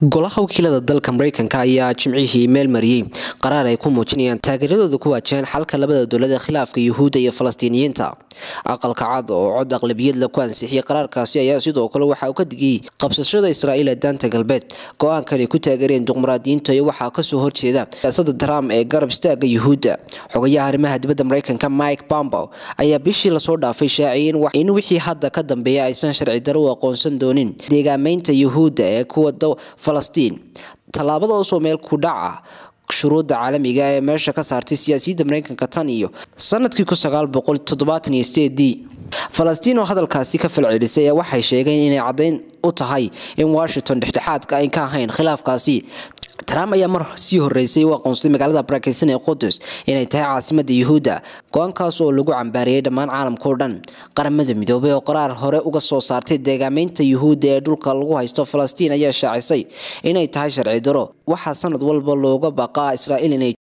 golaha wakiilada dalka mareykanka ayaa jimcihii meel mariyey qaraar ay ku muujinayaan taageeradooda ku waajaheen xalka labada dowlad ee khilaafka yuhuudda iyo falastiiniyiinta aqalka cad oo cod aqlabiyadla ku ansixiyey qaraarkaasi ayaa sidoo kale waxa uu ka digiyey qabsashada israa'iil ee daanta galbeed go-aankan ay ku taageereen duqmaraadiyiinta iyo waxaa kasoo horjeeda siyaasada trump ee garab istaaga yuhuudda xogayaha arrimaha dibadda mareykanka mike bambow ayaa bishii lasoo dhaafay shaaciyey in wixii hadda ka dambeeya aysan sharci daro u aqoonsan doonin deegaameynta yuhuudda ee kuwa falastiin tallaabadaasoo meel ku dhaca shuruudda caalamiga ee meesha ka saartay siyaasiyadda mareykanka tan iyo sanadkii kuaaqotodobaataniyoseedii falastiin oo hadalkaasi ka falcelisay ee waxay sheegeen inay caddayn u tahay in washington dhexdhexaadka ayn ka ahayn khilaafkaasi trump ayaa mar sii horeysay u aqoonsaday magaalada barakeysan ee qudus inay tahay caasimada yuhuudda go-aankaas oo lagu cambaariyey dhammaan caalamkao dhan qaramada midoobay oo qaraar hore uga soo saartay deegaameynta yuhuudda ee dhulka lagu haysto falastiin ayaa shaacisay inay tahay sharci daro waxaa sanad walba looga baqaa israa'iil inay